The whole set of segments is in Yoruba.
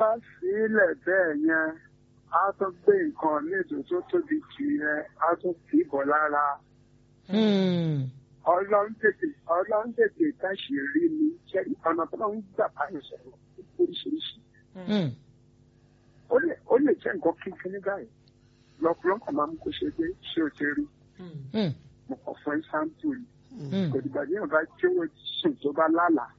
sílẹ̀ bẹ́ẹ̀ yẹn á tún gbé nǹkan léèdò tó tóbi jù yẹn á tún kì í bọ̀ lára Hmm. ọlọ́run tètè ọlọ́run tètè káṣí rí mi ṣe ọ̀nà tó ń gbà báyìí sọ̀rọ̀ oríṣiríṣi Hmm. ó lè ó lè jẹ́ nǹkan kínkín nígbà yìí lọ́kùnrin kan máa mú kó ṣe pé ṣé o ti rí Hmm. mo kàn fún ẹ́sáǹpù yìí Hmm. kò dìgbà tí yóò bá jẹ́wọ́ sùn tó bá lálàá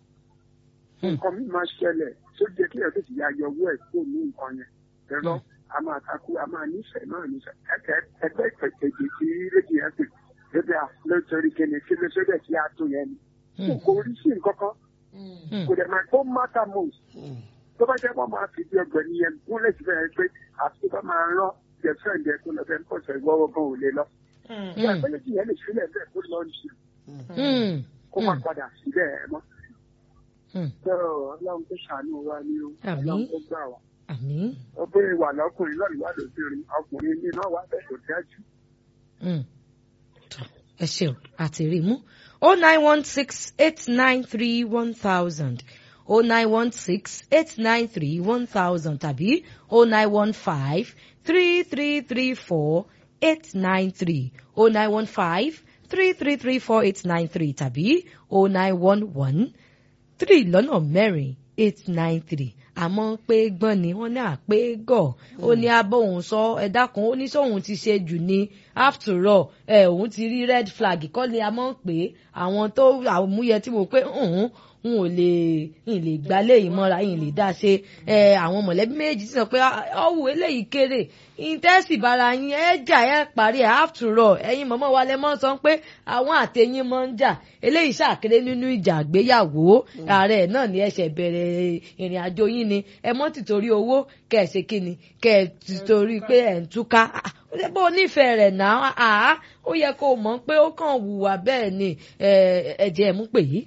Hmm. nǹkan mi máa ṣẹlẹ̀ tó jẹ́ kí ẹ̀rọ ti ya yọ owó ẹ̀ kó ní nǹkan yẹn ẹ̀rọ a máa takú a máa nífẹ̀ẹ́ náà nífẹ̀ẹ́ ẹ̀kẹ́ ẹgbẹ́ ìpèkejì tí rédíò yẹn pè lóde à lótorí kíni kí ló sódẹ̀ tí a tó yẹn ni Hmm. kò rí sí nǹkan kan Hmm. kò dẹ̀ máa tó mátà most tó bá jẹ́ wọ́n máa fi di ọgbẹ̀ni yẹn gúnlẹ̀ síbẹ̀ yẹn pé àti tó bá máa rán gẹ̀fẹ́ǹdì ẹ̀ tó lọ bẹ́ẹ̀ pọ̀ sẹ́ gbọ́wọ́ gan ò lè lọ. Hmm. ìyàgbẹ́lẹ́jì yẹn lè sílẹ̀ bẹ́ẹ̀ kó lọ ní Hmm. kó má padà síbẹ̀ ẹ̀ mọ́. Hmm. tó ọlọ́run tó ṣàánú wa ni o Àmín. ọlọ́run tó gbà wá. Àmín. ọbẹ̀ wà lọ́kùnrin lọ́rùn wà lóbìnrin ọkùnrin ní náà wà bẹ́ẹ̀ tó dájú. Hmm. Tọ́, ẹ ṣeun àti rí mú o nine one six eight nine three one thousand o nine one six eight nine three one thousand tàbí o nine one five three three three four eight nine three o nine one five three three three four eight nine three tàbí o nine one one three lọ́nà mẹ́rin eight nine three àmọ́ pé gbọ́n ni wọ́n ní àpé gọ̀ ó ní abóhùn sọ ẹ dákun ó ní sóhun ti ṣe jù ní after all ẹ òun ti rí red flag kọ́ ni a mọ̀ pé àwọn tó àmúyẹ tí mo pé òun n ò lè n lè gba léyìí mọ́ra n lè dá ṣe ẹ àwọn mọ̀lẹ́bí méjì sọ pé ọ̀wù eléyìí kéré ìtẹ́sì bara yín ẹ jà ẹ parí ẹ after all ẹ̀yin mọ̀mọ́ wa lẹ mọ́ sọ pé àwọn àtẹ̀yìn mọ́ ń jà eléyìí ṣàkéré nínú ìjà àgbéyàwó ààrẹ náà ni ẹ ṣẹ̀ bẹ̀rẹ̀ ìrìn àjò yín ni ẹ mọ́ tìtorí owó kẹ́ ẹ ṣe kí ni kẹ́ ẹ tìtorí pé ẹ̀ ń túká Ah, ó lè bó o nífẹ̀ẹ́ rẹ̀ náà àá ó yẹ kó o mọ̀ pé ó kàn wùwà bẹ́ẹ̀ ni ẹ ẹ jẹ́ ẹ mú pè yí.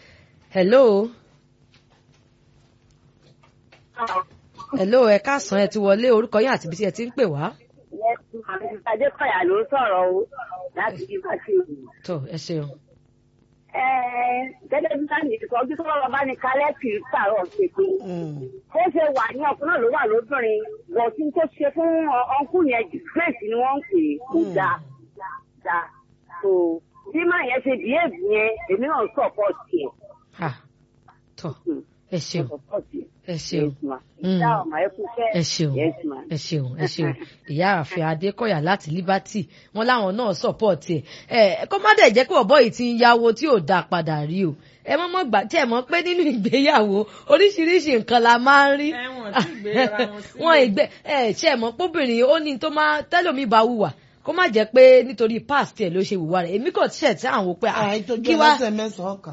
hello hello ẹ káàsán ẹ ti wọlé orúkọ yín àti ibi tí ẹ ti ń pè wá. Adékọ̀yà ló ń sọ̀rọ̀ o láti bí bá ṣe wù. tó ẹ ṣeun. Gẹ́gẹ́ bí sáà nìkan ojú tó lọ́wọ́ bá ní kálẹ̀ kì í pààrọ̀ ṣe pé ó ṣe wà ní ọkùnrin náà ló wà lóbìnrin bọ̀tún tó ṣe fún ọkùnrin yẹn disgrace ni wọ́n ń pè é kó dáa dáa. So bí máa yẹn ṣe behave yẹn èmi náà support yẹn. Ah, tó ẹ ṣeun Support yẹn. ẹ ṣeun Yes, ma. Mm. Ìjà ọ̀mà ẹ kú iṣẹ́. ẹ ṣeun Yes, ma. ẹ ṣeun ẹ ṣeun ìyá àfẹ adékọ̀yà láti liberty wọn láwọn náà support ẹ ẹ kó má dẹ̀ jẹ́ pé ọ̀bọ yìí ti ń yáwó tí ò dáa padà rí o ẹ mọ́ mọ́ gbà tí ẹ mọ̀ pé nínú ìgbéyàwó oríṣiríṣi nǹkan la máa ń rí Ẹ̀wọ̀n tí ìgbéra wọn sílẹ̀. wọn ìgbé ẹ ṣe ẹ mọ̀ póbìnrin ó ní tó máa tẹ́lómi bá wùwà kó má jẹ́ pé nítorí past ẹ̀ ló ṣe wùwà rẹ̀ èmi kò tiẹ̀ tí àwọn pé ah, àìtójú kí wá ẹlẹ́sẹ̀ mẹ́sàn-án kan.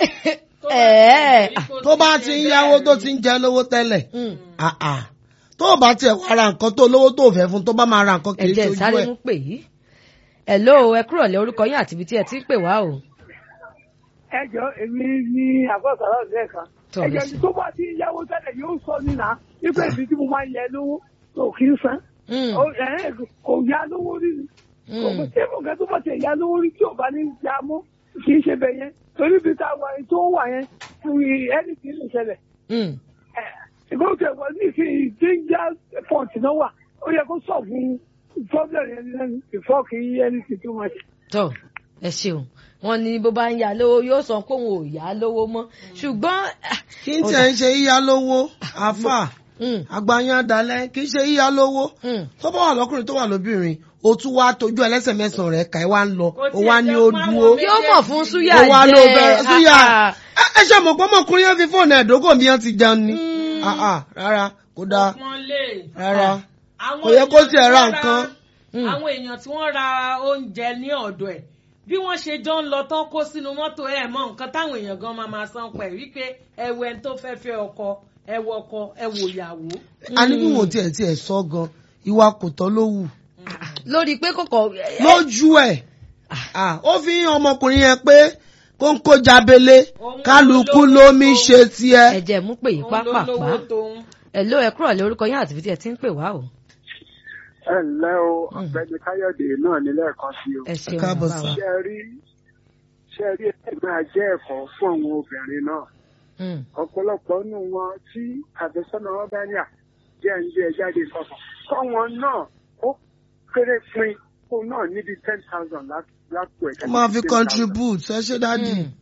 ẹ̀ ẹ̀ tó bá ti ń yáwó tó ti ń jẹ lówó tẹ́lẹ̀ mm. ah, ah. tó o bá tiẹ̀ wá ra nǹkan tó lówó tó fẹ́ fún tó bá máa ra nǹkan kì í ẹ̀jẹ̀ ṣojú sáré ẹ̀. mú pè yí. hello ẹ kúrò lé orúkọ yín àti ibi tí ẹ ti ń pè wá o. ẹ jọ èmi ní àgọ́sọ̀rọ̀ ọ̀sẹ̀ kan Tọ́ ẹ lè jọ ṣe. tó bá ti yáwó tẹ́lẹ̀ yóò sọ nínà nípa èmi tí mo máa ń yẹ lówó tó kì í san Mm, Ó- ẹ̀, kò yá lówó rí ni kò mm, kò tí mo kẹ́ tó bá ti yá lówó rí tí ò bá ní ya mú kì í ṣe bẹ̀ yẹn torí bí tá a wà yẹn tó wà yẹn fún ẹni tí lè ṣẹlẹ̀ mm. ìgbọ́n tẹ̀ wọ́n ní ìsìn danger point náà wà ó yẹ kó sọ fún problem yẹn lẹ́nu before kí ẹni tí tó máa ṣe. tọ́ ẹ ṣeun wọn ní bó bá ń yá lówó yóò sọ pé òun ò yá lówó mọ́ ṣùgbọ́n ah, kí n tiẹ̀ ń ṣe yíyá lówó àfà mm, àgbáyán dalẹ̀ kì í ṣe yíyá lówó mm. tó bá wà lọ́kùnrin tó wà lóbìnrin o tún wá tójú ẹlẹ́sẹ̀ mẹ́sàn-án rẹ̀ ká ẹ wá ń lọ Kò o tiẹ̀ wá ní jẹ́ o pé àwọn dúró méjèèjì- yóò mọ̀ fún súyà o wá ló bẹ̀rẹ̀ jẹ́ súyà ah, ẹ ẹ ṣe mọ̀ pé ọmọkùnrin yẹn fi fóònù ẹ̀dógún mi yẹn ti jẹun ni Mm. Ah, ah, rárá kò dáa Wọ́n lè. rárá Àwọn kò yẹ kó èèyàn tiẹ̀ tí ra wọ́n nǹkan. Mm. àwọn èèyàn tí wọ́n ra oúnjẹ ní ọ̀dọ̀ ẹ̀ bí wọ́n ṣe jọ ń lọ tán kó sínú mọ́tò ẹ̀ mọ́ nǹkan táwọn èèyàn gan máa máa san pẹ̀ wípé ẹwẹ́ ẹni tó fẹ́ fẹ́ ọkọ ẹwọ ọkọ ẹwọ ìyàwó. àní bí wọn tiẹ̀ tiẹ̀ sọ gan ìwà kò tọ́ ló wù lórí pé kòkò lójú ẹ̀ ah, ó fi hàn ọmọkùnrin yẹn pé kó ń kó jabele Òun kálukú ló lómi lówó. ṣe tiẹ̀. ẹ̀jẹ̀ mú pè yí Òun ló pápápá lówó tóun. hello ẹ kúrò lé orúkọ yín àti ibi tí ẹ ti ń pè wá o. ẹ ǹlẹ́ o ọ̀gbẹ́ni káyọ̀dé náà ní lẹ́ẹ̀kan sí o. ẹ ṣeun káàbọ̀ bàbá sí. wa. ṣe rí ṣe rí ẹgbẹ́ ajẹ́ ẹ̀kọ́ fún àwọn obìnrin náà Mm. ọ̀pọ̀lọpọ̀ nínú wọn tí àfẹ́sọ́nà wọn bá ní à jẹ́ ń gbé ẹ jáde kọ̀ọ̀kan kọ́wọn náà ó kéré pin kó náà níbi ten thousand lápò ẹ̀ ó máa fi contribute ẹ ṣe dáàdì. Mm.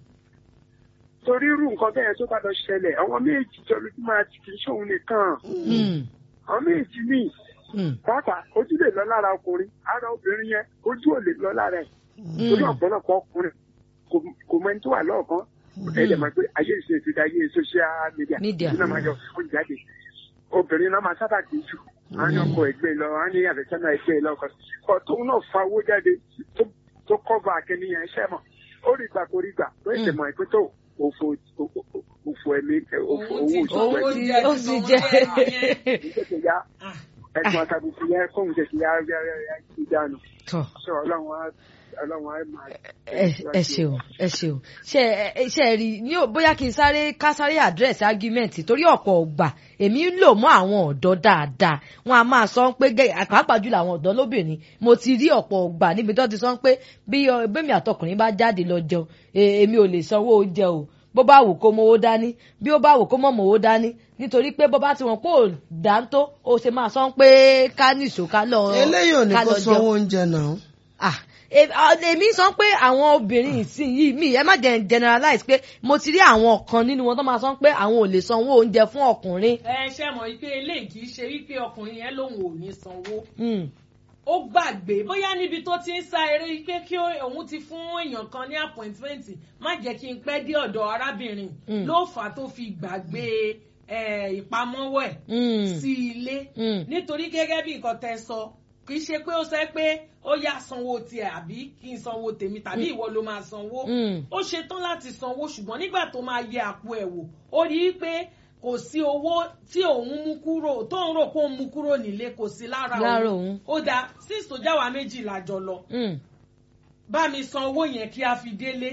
torí irú nǹkan bẹ́ẹ̀ tó bá lọ ṣẹlẹ̀ àwọn méjì tó lójú máa ti kì í ṣòun nìkan Mm. àwọn méjì míì Mm. pàápàá ojú lè lọ lára ọkùnrin ara obìnrin yẹn ojú ò lè lọ lára ẹ̀ torí Mm. ọ̀pọ̀lọpọ̀ ọkùnrin kò- kò mọ ẹni tó wà lọ́ọ̀kan ẹ lè mọ̀ pé ayé ìṣe ti da ayé social media Media. ìdí náà máa yọ fún jáde obìnrin náà máa sábà kì í jù á ní ọkọ ẹgbẹ́ lọ á ní àfẹ́sọ́nà ẹgbẹ́ lọ kọ kọ tóun náà fa owó jáde tó- tó kọ́va akẹ́niyàn iṣẹ́ mọ̀ ó rí gbà kó rí gbà tó ẹ̀sẹ̀ mọ̀ ẹ̀pẹ́ tó òfò òfò ẹ̀mí òfò owó Owó òṣùpọ̀ Owó ẹ̀mí ti ó sì jẹ́. ìṣẹ̀ṣẹ̀ ya ẹ̀sùn àtàbùkù yẹn kóhun ṣẹ̀ṣẹ̀ ya ya ya ya ti dànù Tọ́. sọ ọlọ́run á ọlọ́run á máa. ẹ ẹ ṣeun ẹ ṣeun ṣe ẹ ṣe rí ní ò- bóyá kí n sáré ká sáré àdírẹ́sì ágímẹ́ǹtì torí ọ̀pọ̀ ọgbà èmi ń lò mọ́ àwọn ọ̀dọ́ dáadáa wọn a máa sọ pé gẹ́ pàápàá jùlọ àwọn ọ̀dọ́ lóbìnrin mo ti rí ọ̀pọ̀ ọgbà níbi tó ti sọ pé bí ọ- bẹ́mi àtọkùnrin bá jáde lọ jẹun e- èmi ò lè sanwó oúnjẹ o bó bá wù kó mowó dání bí ó bá wù kó mọ̀ mowó dání nítorí pé bó bá ti wọn pé ò dáńtó ó ṣe máa sọ pé ká nìṣó ká lọ eléyìí ò ní ká kó lọ sanwó jẹun oúnjẹ náà. ah e- ah, èmi sọ pé àwọn obìnrin ìsìn yìí mi ẹ má jẹ generalize pé mo ti rí àwọn kan nínú wọn tó máa sọ pé àwọn ò lè sanwó oúnjẹ fún ọkùnrin. ẹ ṣe mọ̀ wípé eléyìí kì í ṣe wípé ọkùnrin yẹn lòun ò ní sanwó Mm, ó gbàgbé bóyá níbi tó ti ń sá eré pé kí ó- òun ti fún èèyàn kan ní appointment má jẹ́ kí n pẹ́ dé ọ̀dọ̀ arábìnrin Mm. ló fà á tó fi gbàgbé eh, ìpamọ́wọ́ ẹ̀ mm, sí ilé mm, nítorí gẹ́gẹ́ bí nǹkan tẹ́ sọ kì í ṣe pé ó sẹ́ pé ó yá sanwó tiẹ̀ àbí kí n sanwó tèmi tàbí ìwọ ló máa sanwó mm, ó ṣetán láti sanwó ṣùgbọ́n nígbà tó máa yẹ àpò ẹ̀ wò ó rí i pé kò sí owó tí òun mú kúrò tóun rò pé òun mú kúrò nílé kò sí lára Lára òun òun. ó dáa six tó jáwa méjì lájọ lọ mm, bá mi san owó yẹn kí a fi délé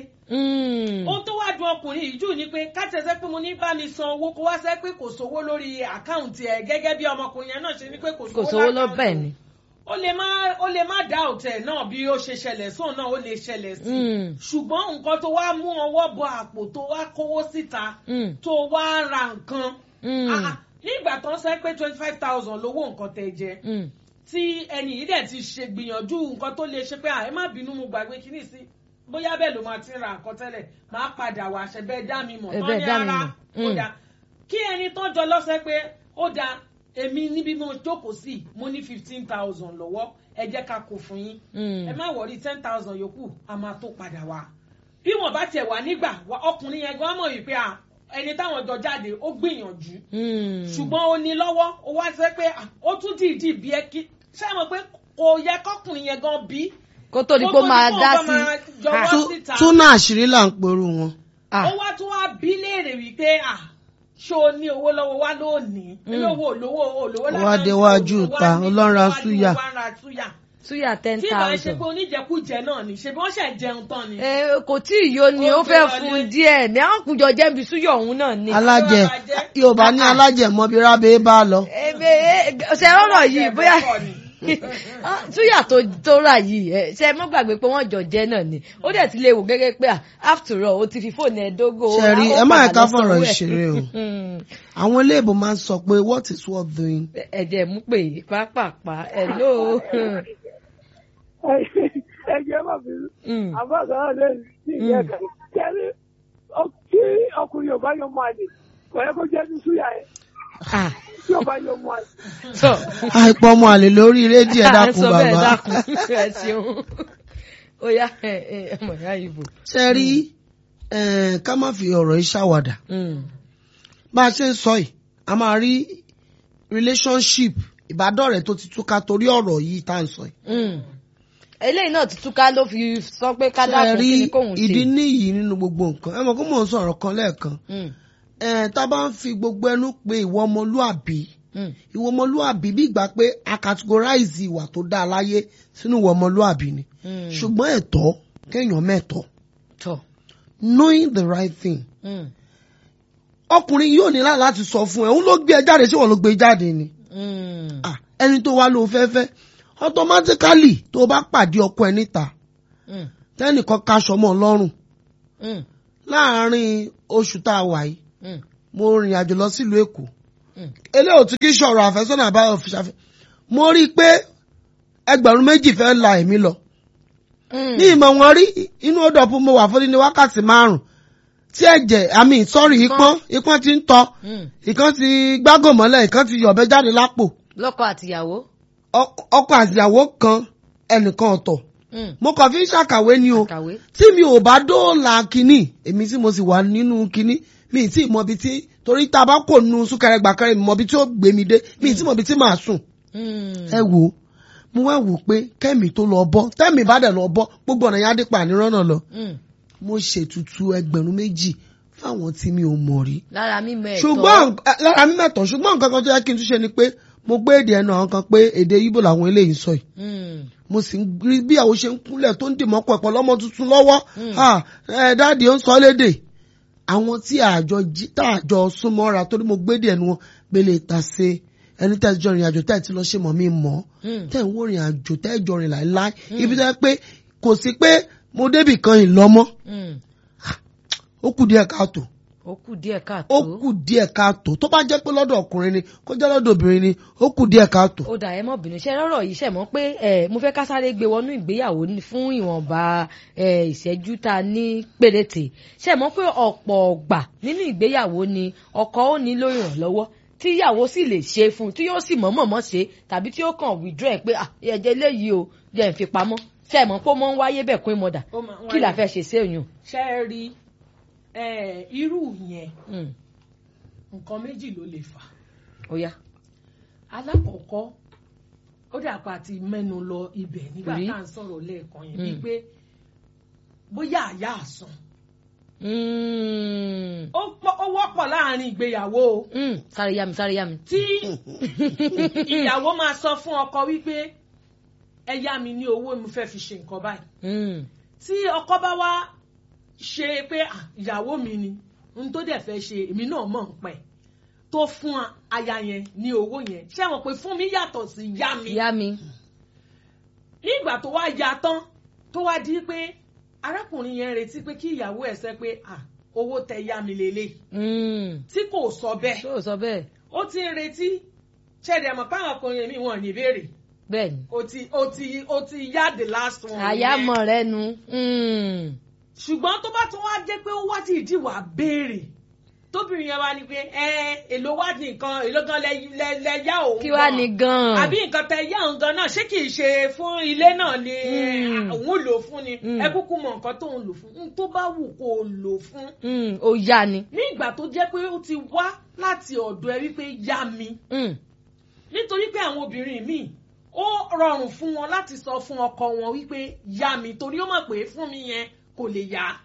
mm. ohun tó wá dùn ọkùnrin yìí jù ni pé kátẹ́sẹ́ pé mo ní bá mi san owó kó wá sẹ́ pé kò sówó lórí àkáǹtì ẹ̀ gẹ́gẹ́ bí ọmọkùnrin yẹn náà ṣe ní pé kò kò sówó sówó lọ lákáǹtì bẹ́ẹ̀ òun ni. ó lè má ó lè má dá òtẹ̀ náà bí ó ṣe ṣẹlẹ̀ sóun náà ó lè ṣẹlẹ̀ sí i Mm, ṣùgbọ́n nǹkan tó wá mú ọwọ́ bọ àpò tó wá kówó síta mm, tó wá ra nǹkan mm, Ah, ah, nígbà tó ń sẹ́ pé twenty five thousand lówó nǹkan tẹ̀ jẹ mm, tí ẹni yìí dẹ̀ ti ṣe gbìyànjú nǹkan tó lè ṣe pé à ẹ má bínú mo gbàgbé kíní sí bóyá bẹ́ẹ̀ ló máa ti ra nǹkan tẹ́lẹ̀ máa padà wá ṣe bẹ́ẹ̀ dá mi mọ̀ Ẹ tán bẹ́ẹ̀ ní dá mi ara mọ̀. ó Mm. dáa kí ẹni tó jọ lọ́sẹ̀ pé ó dáa èmi níbi mo jókòó sí mo ní fifteen thousand lọ́wọ́ ẹ jẹ́ ká kó fún yín mm. ẹ má wọrí ten thousand yòókù a máa tó padà wá bí wọn bá tiẹ̀ wà nígbà wá- ọkùnrin yẹn gan mọ̀ wípé à ẹni táwọn jọ jáde ó gbìyànjú Mm. ṣùgbọ́n ó ní lọ́wọ́ ó wá sẹ́ pé à, ó tún dìídì bí ẹ kí ṣé ẹ mọ̀ pé kò yẹ kọkùnrin yẹn gan bí kó tó di kó kó tó máa di kó dá bá sí. máa jọwọ́ Ah, Tú- síta. túnà àṣírí là ń perú wọn. ah, ó wá tún wá bí léèrè wípé à ṣé o ní owó lọ́wọ́ wá lónìí Mm. olówó olówó olówó Ó wá déwájú ta, ọlọ́run súyà. súyà túyà ten tí ìbá ṣe thousand. pé oníjẹkújẹ náà ni ṣe bí wọ́n ṣẹ̀ jẹun tán ni. ẹ kò tí ì yó ni Ó ó fẹ́ gbé fún wọlé. díẹ̀ ní àwọn kùjọ jẹ́bi súyọ̀ òun náà ni. alájẹ Ọlọ́run ajẹ́. yorùbá ní alájẹ mọbi rábẹ bá lọ. ebe ṣe rọrọ yìí bóyá túyà tó tó rà yìí ẹ ṣe mọ gbàgbé pé wọn jọ jẹ náà ni ó dẹ̀ ti lè wò gẹ́gẹ́ pé ah, after all o ti fi fóònù ẹ dógò. Ṣé rí, ó ẹ má padà yẹ ká lọ fọ̀rọ̀ sanwó ẹ̀. ìṣeré o. Mm. àwọn iléèbó máa ń sọ pé what is worth doing. ẹ̀jẹ̀ mú pé pápápá ẹ̀ ló. ẹ jẹ́ má fi àbáṣà náà lè ní ìyẹn kan kẹ́lí tí ọkùnrin yóò bá yọ mọ́ àlè kò yẹ kó jẹ́ ní súyà yẹn tí yóò bá yọ mọ́ àlè. sọ àìpọ̀ ọmọ àlè lórí rédíò ẹ dákun sọ bẹ́ẹ̀ bàbá. dákun ẹ ṣeun ó yá ẹ ẹ ọmọ ìyá ìbò. ṣe rí eh, ká má fi ọ̀rọ̀ yìí ṣàwàdà Mm. bá a ṣe ń sọ yìí a máa rí relationship ìbádọ́rẹ̀ẹ́ tó ti túká torí ọ̀rọ̀ yìí tá à ń sọ yìí. Mm. eléyìí náà ti túká ló fi sọ pé ká ṣe dákun rí kí ni kóun ṣe. ìdí níyì nínú gbogbo nǹkan ẹ mọ̀ kó mò ń sọ̀rọ̀ kan lẹ́ẹ̀kan Mm. Eh, tá a bá ń fi gbogbo ẹnu pé ìwọ ọmọlúàbí Mm. ìwọ ọmọlúàbí bí ìgbà pé a categorize ìwà tó dáa láyé sínú ìwọ ọmọlúàbí ni Mm. ṣùgbọ́n ẹ̀tọ́ kéèyàn mẹ́tọ́ tọ. knowing the right thing Mm. ọkùnrin yóò ní láti láti sọ fún ẹ òun ló gbé ẹ jáde ṣé wọn ló gbé e jáde ni Mm. Ah, ẹni tó wá ló fẹ́fẹ́ automatically tó bá pàdé ọkọ ẹ níta Mm. tẹ́nìkan kaṣọ mọ́ ọ lọ́rùn Mm. láàárín oṣù tá a wà yìí Mm. mo rìn àjò lọ sílùú èkó Mm. eléyìí ò tún kí sọ̀rọ̀ àfẹ́sọ́nà àbáyọ̀ fi ṣàfihàn mo rí i pé ẹgbẹ̀rún méjì fẹ́ la èmi lọ Mm. ní ìmọ̀ wọn rí inú odò ọ̀pọ̀ mo wà fún ní wákàtí márùn tí ẹ̀jẹ̀ àmì sọ́ọ̀rì ìpọ́n ìpọ́n ti ń tọ́ Mm. ìkan ti gbágò mọ́lẹ̀ ìkan ti yọ̀bẹ jáde lápò lọ́kọ àtìyàwó. Ọ- ọkọ àtìyàwó kan ẹnìkan ọ̀tọ̀ Mm. mo kàn fi ń ṣàkàwé ni o kàwé. tí mi ò bá dóòlà kínní èmi tí mo sì wà nínú kínní mi ì tí ì mọ ibi tí torí tá a bá kò nu súnkẹrẹ gbàkẹrẹ mi mọ ibi tí ó gbé mi dé mi ì tí mọ ibi tí màá sùn Mm. ẹ wò ó mo wá wò pé kẹ́mi tó lọ bọ́ tẹ́mi bá dẹ̀ lọ bọ́ gbogbo ọ̀nà yẹn á dé pa ànírànà lọ Mm. mo ṣètùtù ẹgbẹ̀rún méjì fáwọn tí mi ò mọ̀ rí lára mímọ ẹ̀tọ́. ṣùgbọ́n ẹ, lára mi mẹ́tọ̀ ṣùgbọ́n nǹkan kan tó yẹ kí n tún ṣe ni pé mo gbé èdè ẹnu àwọn kan pé èdè Ìgbò làwọn eléyìí ń sọ yìí Mm. mo sì ń rí bí àwọn ṣe ń kúnlẹ̀ tó ń dìmọ́ pọ̀ ẹ̀pọ̀ lọ́mọ tuntun lọ́wọ́ Mm. Ah, ẹ dáàdi ó ń sọ lédè àwọn tí àjọ jí tá àjọ súnmọ́ra torí mo gbé èdè ẹnu wọn gbélé ta ṣe ẹni tẹ́ ẹ jọ rìn àjò tẹ́ ẹ ti lọ ṣe mọ̀ mí mọ́ Mm. tẹ́ ẹ ń wò rìn àjò tẹ́ ẹ jọ rìn láéláé ibi tẹ́ ẹ pé kò sí pé mo débì kan ìlọ́mọ́ Mm. ó kù díẹ̀ káàtó ó kù díẹ̀ káàtó. ó kù díẹ̀ káàtó tó bá jẹ́ pé lọ́dọ̀ ọkùnrin ni kó jẹ́ lọ́dọ̀ obìnrin ni ó kù díẹ̀ káàtó. ó dà ẹ mọ bínú ṣe rọrọ yìí ṣẹ mọ pé ẹ mo fẹ́ ká sáré gbé wọnú ìgbéyàwó ní- fún ìwọ̀nba ẹ ìṣẹ́jú tá a ní péréte ṣe mọ pé ọ̀pọ̀ ọgbà nínú ìgbéyàwó ni ọkọ ó nílò ìrànlọ́wọ́ tí ìyàwó sì lè ṣe fún un tí yóò sì mọ̀ọ́mọ̀ ṣe tàbí tí ó kàn withdraw ẹ̀ pé "Ah, ẹ̀jẹ̀ léyìí o jẹ́ ń fi pamọ́ ṣe mọ̀ pé ó mọ́ ń wáyé bẹ́ẹ̀ kún ìmọ̀dà Ó máa ń kí la wáyé. fẹ́ ṣe sí òyìn. ṣe é rí eh, irú yẹn Mm, nǹkan méjì ló lè fà ó yá. alákọ̀ọ́kọ́ ó dàpọ̀ àti mẹ́nu lọ ibẹ̀ nígbà Rí. tá à ń sọ̀rọ̀ lẹ́ẹ̀kan yẹn Mm. bíi pé bóyá àyà àsùn Mm, ó pọ̀- ó wọ́pọ̀ láàrin ìgbéyàwó o mm, sáré yá mi sáré yá mi. tí ìyàwó máa sọ fún ọkọ wípé ẹ yá mi ní owó mo fẹ́ fi ṣe nǹkan báyìí Mm, tí ọkọ bá wá ṣe pé "Ah, ìyàwó mi ni ohun tó dẹ̀ fẹ́ ṣe èmi náà mọ̀ ń pẹ́ tó fún aya yẹn ní owó yẹn ṣé wọn pé fún mi yàtọ̀ sí yá mi yá mi. nígbà tó wá ya tán tó wá di pé arákùnrin yẹn retí pé kí ìyàwó ẹ̀ sẹ́ pé "Ah, owó tẹ yá mi lélẹ̀ Mm, tí kò sọ bẹ́ẹ̀ ṣé o sọ bẹ́ẹ̀ ó ti ń retí ṣẹ̀dẹ̀ mọ̀ páwọn ọkùnrin mi wọ́n ní ìbéèrè bẹ́ẹ̀ ni. ó ti ó ti ó ti yá the last one yẹn. àyàmọ̀ rẹ nu. Mm, ṣùgbọ́n tó bá tún wá jẹ́ pé ó wá ti ìdí wà béèrè tóbìnrin yẹn wá ní pé ẹ èlò wá ní nǹkan èlò gan lẹ lẹ- lẹ yá òun kí wàá gan. ní gan-an. àbí nǹkan tẹ yá òun gan náà ṣé kì í ṣe fún ilé náà ni Mm. òun lò fún ni Mm. ẹ kúkú mọ nǹkan tó ń lò fún n tó bá wù kó o lò fún Mm, ó yá ni. ní ìgbà tó jẹ́ pé ó ti wá láti ọ̀dọ̀ ẹ wípé yá mi Mm, nítorí pé àwọn obìnrin míì ó rọrùn fún wọn láti sọ fún ọkọ wọn wípé yá mi torí ó mọ̀ pé fún mi yẹn kò lè yá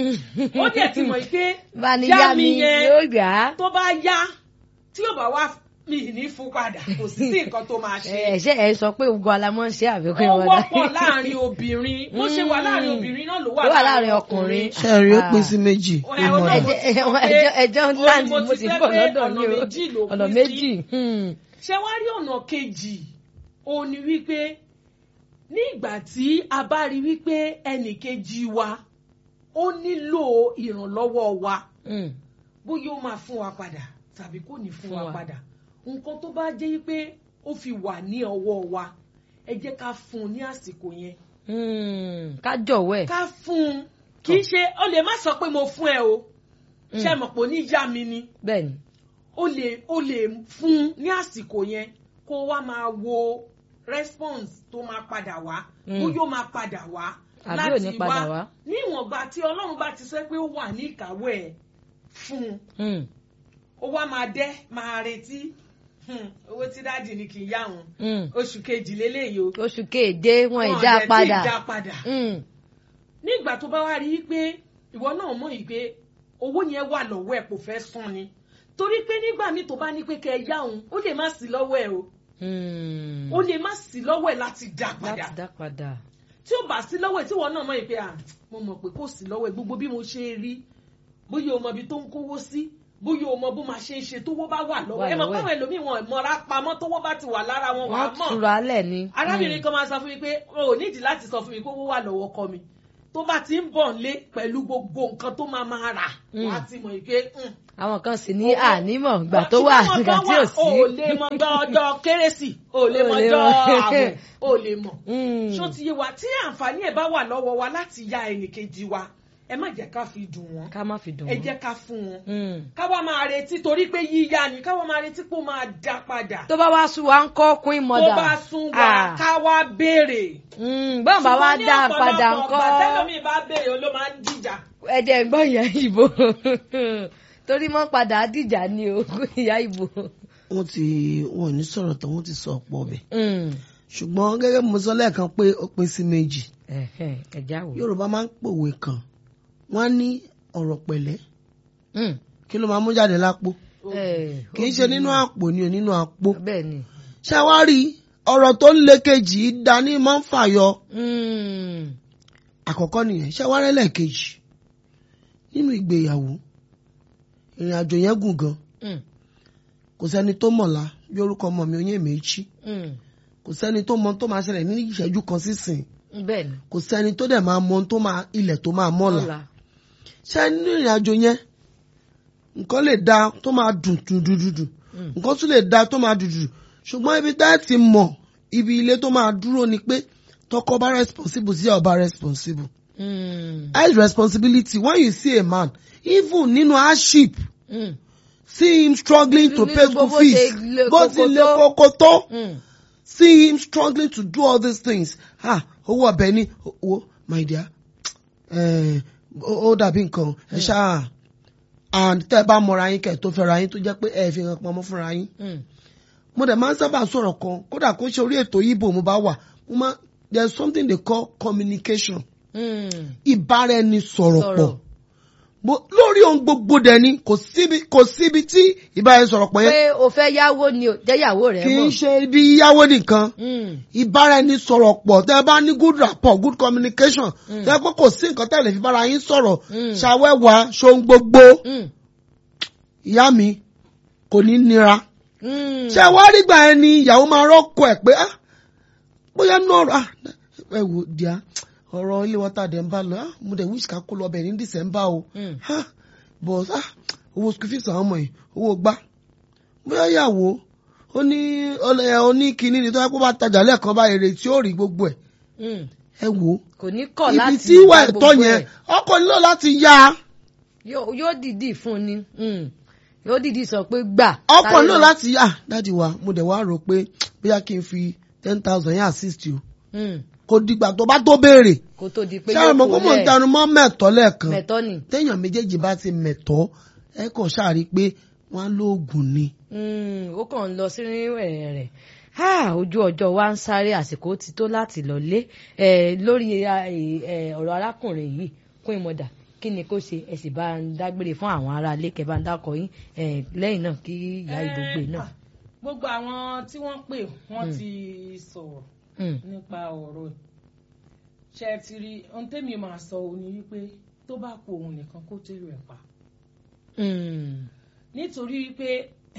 ó dẹ̀ ti mọ̀ pé bá ní yá yá mi mi yẹn yóò yá. tó bá yá tí yóò bá wá mi ní fún padà kò sí sí nǹkan tó máa ṣe. ẹ ṣe ẹ sọ pé ogun alamọ ń ṣe àfikún ó ìwọ̀n wọ́pọ̀ láàrin obìnrin bó ṣe wà láàrin Mm. obìnrin náà ló ló wà wà láàrin ọkùnrin. ṣẹ́ẹ̀rì ó pín sí méjì Ẹ, ó ìmọ̀ náà rẹ̀. mo ti ẹjẹ sọ pé ẹjẹ ẹjẹ ó ní láǹdì mo mo ti sì fẹ́ bọ̀ pé lọ́dọ̀ ọ̀nà ní o méjì ló ọ̀nà pín méjì. sí. Mm, ṣé wá rí ọ̀nà kejì ó ní wípé ní ìgbà tí a bá rí wípé ẹnì kejì wa ó nílò ìrànlọ́wọ́ wa mm, bóyá ó máa fún wa padà tàbí kò ní fún Fún wa wa. padà nǹkan tó bá jẹ́ pé ó fi wà ní ọwọ́ wa ẹ jẹ́ ká fún un ní àsìkò yẹn mm, ká jọ̀wọ́ ẹ̀. ká fún un kì í ṣe ó lè má sọ pé mo fún ẹ o ṣe mọ̀ pé ó ní yá mi ni bẹ́ẹ̀ ni. ó lè ó lè fún un ní àsìkò yẹn kó wá máa wo response tó máa padà wá Mm. bóyá ó máa padà wá Àbí ò ní padà wá. ní ìwọ̀nba tí ọlọ́run bá ti sọ pé ó wà ní ìkáwọ́ ẹ̀ fún un Mm, ó wá máa dẹ́ máa retí Hmm, owó tí dáàdì ni kì í yá wọn mm. oṣù kejì lélẹ́yìí o oṣù kéde wọn Wọn ìdá àdẹ̀ tí padà. ì dá padà Mm, nígbà tó bá wá rí i pé ìwọ náà mọ̀ yìí pé owó yẹn wà lọ́wọ́ ẹ̀ kò fẹ́ san ni torí pé nígbà míì tó bá ní pé kẹ́ ẹ yá òun ó lè má sí lọ́wọ́ ẹ̀ o mm. ó lè má sí lọ́wọ́ ẹ̀ láti dá padà láti dá padà. tí ó bá sí lọ́wọ́ ẹ̀ tí wọ́n náà mọ̀ yìí pé à mo mọ̀ pé kò sí lọ́wọ́ ẹ̀ gbogbo bí mo ṣe rí bóyá o mọ ibi tó ń kówó sí bóyá o mọ bó máa ṣe ń ṣe tówó bá wà lọ́wọ́ Wà ẹ mọ̀ lọ́wọ́ ẹ̀. káwọn ẹlòmíì wọn mọ̀ra pamọ́ tówó bá ti wà lára wọn wà á wọ́n mọ̀ tura lẹ̀ ni. arábìnrin Mm, kan máa sọ fún mi pé o ò nídìí láti sọ fún mi pé owó wà lọ́wọ́ kọ mi tó bá ti ń bọ̀ nílé pẹ̀lú gbogbo nǹkan tó máa máa rà Mm. wá ti mọ̀ pé mm, àwọn kan sì ní Owó- ànímọ̀ ìgbà tó wà ṣùgbọ́n ìgbà àwọn tí ò kan sí. wà, o ò lè mọ ọjọ́ ọjọ́ kérésì o ò lè mọ O ò lè ọjọ́ mọ. ààbò o ò lè mọ̀ Mm. ṣó ti yé wa tí àǹfààní ẹ̀ bá wà lọ́wọ́ wa láti ya ẹnìkejì wa ẹ má jẹ́ ká fi dùn wọ́n ká má fi dùn ẹ wọ́n. jẹ́ ká fún wọn Mm. ká wá máa retí torí pé yíyá ni ká wá máa retí pé ó máa dá padà tó bá wá sún wa ń kọ́ queen tó mother. bá sún wa Ah. ká wá béèrè. Mm, bọ́n bá wá Ṣùgbọ́n ní dá a padà ọ̀pọ̀lọpọ̀ ńkọ́. ọgbà tẹ́lómi bá béèrè ló máa ń dìjà. ẹ̀jẹ̀ ń gbọ́ ìyá ìbò torí mọ́ padà dìjà ni o ìyá ìbò. wọ́n ti wọn ò ní sọ̀rọ̀ tán wọ́n ti sọ ọ̀pọ̀ ọbẹ̀ Mm. ṣùgbọ́n gẹ́gẹ́ bí mo sọ lẹ́ẹ̀kan pé ó pín sí méjì Ẹ̀hẹ̀, ẹ̀já wò. yorùbá máa ń pòwe kan wọ́n á ní ọ̀rọ̀ pẹ̀lẹ́ Mm. kí ló máa mú jáde lápò Eh, kì í ṣe nínú àpò ni ò nínú àpò bẹ́ẹ̀ ni. ṣé wá rí ọ̀rọ̀ tó ń le kejì dání máa ń fàyọ Mm. àkọ́kọ́ nìyẹn ṣé wá rẹ́lẹ̀ kejì nínú ìgbéyàwó ìrìn àjò yẹn gùn gan Mm. kò sẹ́ni tó mọ̀la bí orúkọ ọmọ mi oyún èméjì Mm. kò sẹ́ni tó mọ tó máa ṣẹlẹ̀ ní ìṣẹ́jú kan sísìn bẹ́ẹ̀ ni. kò sẹ́ni tó dẹ̀ máa mọ tó máa ilẹ̀ tó máa mọ́la Ọ̀la. ṣé nínú ìrìn àjò yẹn nǹkan lè da tó máa dùn dùn dùn dùn dùn Mm. nǹkan tún lè da tó máa dùn dùn ṣùgbọ́n ibi tá ẹ ti mọ̀ ibi ilé tó máa dúró ni pé tọkọ bá responsible sí ọba responsible Mm. high responsibility when you see a man even nínú hardship Mm. see him struggling to Nínú pay school bó fees ṣe le bó ti koko le tó. koko tó Mm. see him struggling to do all these things ah owó ọbẹ̀ ni owó my dear eh, ó ó dàbí nǹkan ẹ ṣáà and tẹ́ ẹ bá mọra yín kẹ́ ẹ tó fẹ́ra yín tó jẹ́ pé ẹ fi hàn pamọ́ fúnra yín Mm. mo dẹ̀ máa ń sábà sọ̀rọ̀ kan kódà kó ṣe orí ètò yìí mo bá wà mo máa there is something they call communication Mm. ìbáraẹnisọ̀rọ̀ pọ̀ Sọ̀rọ̀. Mo- lórí ohun gbogbo dẹ̀ ni kò síbi kò síbi tí ìbáraẹnisọ̀rọ̀ pọ̀ yẹn pé o fẹ́ yáwó ni o jẹ́yàwó rẹ̀ kì í mọ̀. ṣe ibi yáwó nìkan Mm. ìbáraẹnisọ̀rọ̀ pọ̀ tẹ́ ẹ bá ní good rapport good communication Mm. tẹ́ ẹ pé kò sí nǹkan tẹ́ ẹ lè fi bára yín sọ̀rọ̀ Mm. ṣàwẹ́wà ṣohun gbogbo Mm. ìyá mi kò ní nira Mm. ṣé wàá rí gbà ẹni ìyàwó máa rọ́kọ̀ ẹ̀ pé ah bóyá náà ah ẹ wò díà ọ̀rọ̀ ilé wọ́tà dẹ̀ ń bá lọ ah mo dẹ̀ wish ká kó lọ bẹ̀ ní December o Mm. ah but ah owó school fees àwọn ọmọ yìí owó gbá bóyá ìyàwó ó ní ọlẹ oníkíní ni tó yẹ kó bá tajà lẹ́ẹ̀kan bá èrè tí ó rí gbogbo ẹ̀ Mm. ẹ wò kò ní kọ̀ láti ibi tí ìwà gba ẹ̀tọ́ gbogbo yẹn ẹ̀. ọkọ nílò láti yá yóò yóò dìdí fún ni Mm. yóò dìdí sọ pé gbà. ọkọ sáré nílò lọ. láti yá dáàdi wa mo dẹ̀ wá rò pé bóyá kí n fi ten thousand yẹn assist you Mm. kò dìgbà tó bá tó béèrè kó tó di pé ṣáà mọ̀ kó mò ń tẹnu mọ́ mẹ́tọ́ lẹ́ẹ̀kan mẹ̀tọ́ ni. téèyàn méjèèjì bá ti mẹ̀tọ́ ẹ kàn ṣáàrí pé wọ́n á lóògùn ni. Mm, ó kàn ń lọ sí rẹ̀ rẹ̀ Ah, ojú ọjọ́ wa ń sáré àsìkò ti tó láti lọlé Eh, lórí eh, eh, ọ̀rọ̀ arákùnrin yìí kún ìmọ̀dà kí ni kó ṣe ẹ sì bá ń dágbére fún àwọn ará ilé kẹ bá ń dákọ yín Eh, lẹ́yìn náà kí ìyá ìdógbè náà. Ah, gbogbo àwọn tí wọ́n pè wọ́n Mm. ti sọ̀rọ̀ Mm, nípa ọ̀rọ̀ ẹ̀ ṣe é ti rí ohun tẹ́mi máa sọ òun ni wípé tó bá kú òun nìkan kó tẹ́lẹ̀ ẹ̀ pa mm, nítorí wípé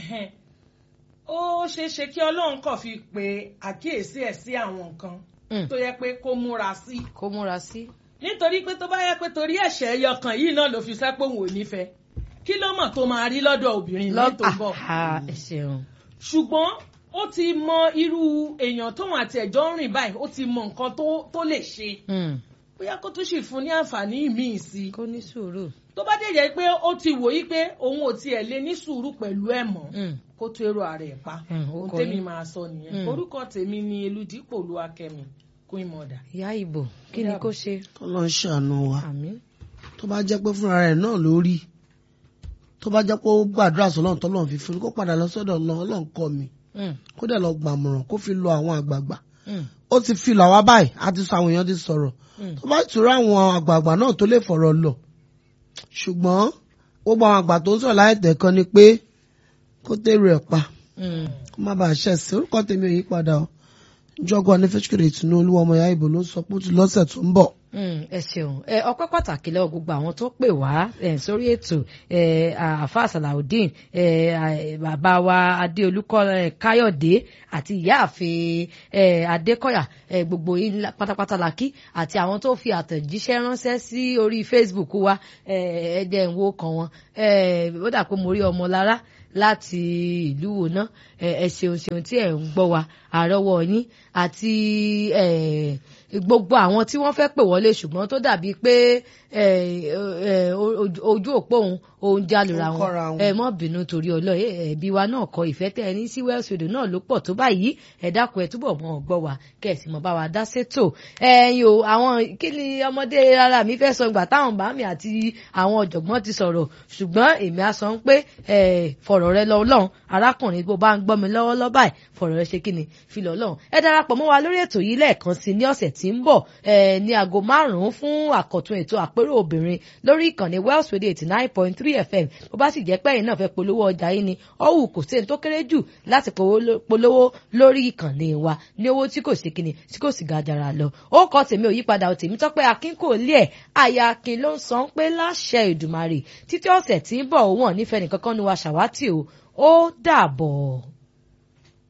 ó ṣeé ṣe kí ọlọ́run kàn fi pe àkíyèsí ẹ̀ sí àwọn nǹkan mm. tó yẹ pé kó múra sí kó múra sí. nítorí pé tó bá yẹ pé torí ẹ̀ṣẹ̀ ẹyọkàn yìí náà ló fi sẹ́ pé òun ò nífẹ̀ẹ́ kí ló mọ̀ tó máa rí lọ́dọ̀ obìnrin ní tó ń bọ̀ Ah, ẹ ṣeun. ṣùgbọ́n ó ti mọ irú èèyàn tóun àti ẹ̀jọ́ ń rìn báyìí ó ti mọ nǹkan tó tó lè ṣe Mm, bóyá kó tún sì fún ní àǹfààní míì sí i kó ní sùúrù. tó bá dẹ̀ jẹ́ pé ó ti wò yí pé òun ò tiẹ̀ lè ní sùúrù pẹ̀lú ẹ̀ mọ́ Mm, kó tó èrò ààrẹ ẹ̀ pa Mm, ó ohun kọ tèmi yín. máa sọ nìyẹn Mm. orúkọ tèmi ni eludipò olúwakẹ́mi queen mother. ìyá ìbò kí ni kó ṣe. tọ́lọ́ ń ṣàánú wa àmín. tó bá jẹ́ pé fúnra rẹ̀ náà lórí tó bá jẹ́ pé ó gbàdúrà sọ́lọ́run tọ́lọ́run fi fún un kó padà lọ sọ́dọ̀ Ọlọ́run Ọlọ́run kọ́ mi Mm, kó dẹ̀ lọ gbàmọ̀ràn kó fi lọ àwọn àgbààgbà mm, ó ti fi lọ àwa báyìí a ti sọ àwọn èèyàn ti sọ̀rọ̀ mm. tó bá tura àwọn àgbààgbà náà tó lè fọ̀rọ̀ lọ ṣùgbọ́n gbogbo àwọn àgbà tó ń sọ̀rọ̀ láì tẹ̀kan ni pé kó tẹ̀rù ẹ̀ pa Mm. kó má bàa ṣẹ̀ sí orúkọ tèmi ò yí padà o jọgọ ní fẹsùkèrè ìtùnú olúwa ọmọ ìyá ìbò ló ń sọ pé ó ti lọ́sẹ̀ tó ń bọ̀ Mm, ẹ ṣeun ẹ ọpẹ́ pàtàkì lọ́wọ́ gbogbo àwọn tó pè wá ẹ sórí ètò ẹ àfa salaudeen ẹ bàbá wa adéolúkọ ẹ káyọ̀dé àti ìyáàfin ẹ adékọ̀yà ẹ gbogbo yín la- pátápátá la kí àti àwọn tó fi àtẹ̀jíṣẹ́ ránṣẹ́ sí orí facebook wa ẹ ẹ jẹ́ ń wo kan wọn ẹ ó dà pé mo rí ọmọ lára láti ìlú wo ná ẹ ẹ ṣeun ṣeun tí ẹ ń gbọ́ wa àrọ́wọ́ yín àti ẹ gbogbo àwọn tí wọ́n fẹ́ pè wọlé ṣùgbọ́n tó dàbí pé ẹ ẹ ojú- ojú òpó òun òun jálura Ó ń kọ́ra wọn wọn. ẹ mọ́ bínú torí ọlọ́ ẹbí wa náà kọ ìfẹ́ tẹ ẹ ní sí Wells Radio náà ló pọ̀ tó báyìí ẹ dákun ẹ túbọ̀ mọ́ ọ gbọ́ wa kẹ̀sì mọ́ bá wa dá sétò ẹ̀yin o àwọn kí ni ọmọdé ara mi fẹ́ sọ ìgbà táwọn bàámi àti àwọn ọ̀jọ̀gbọ́n ti sọ̀rọ̀ ṣùgbọ́n èmi á sọ pé ẹ fọ̀rọ̀ rẹ lọ Ọlọ́run arákùnrin bó bá ń gbọ́ mi lọ́wọ́lọ́wọ́ báyìí fọ̀rọ̀ rẹ ṣe kí ni fi lọ Ọlọ́run ẹ darapọ̀ mọ́ wa lórí ètò yìí lẹ́ẹ̀kan sí ní ọ̀sẹ̀ tí ń bọ̀ ẹ ní aago márùn-ún fún àkọ́tún ètò àpérò obìnrin lórí ìkànnì Wells Radio eighty nine point three FM bó bá sì jẹ́ pé ẹ̀yin náà fẹ́ polówó ọjà yín ni ọ̀hún kò sí ẹni tó kéré jù láti polówó- polówó lórí ìkànnì wa ní owó tí kò sí kíni tí kò sì gàjàrà lọ ó kọ tèmi ò yípadà ò tèmi tọ́pẹ́ akin kò lé ẹ̀ àyà akin ló ń sọ pé láṣẹ Èdùmàrè títí ọ̀sẹ̀ tí ń bọ̀ òun ọ̀ nífẹ̀ẹ́ nìkankan nu wa ṣàwátì o ó dàbọ̀.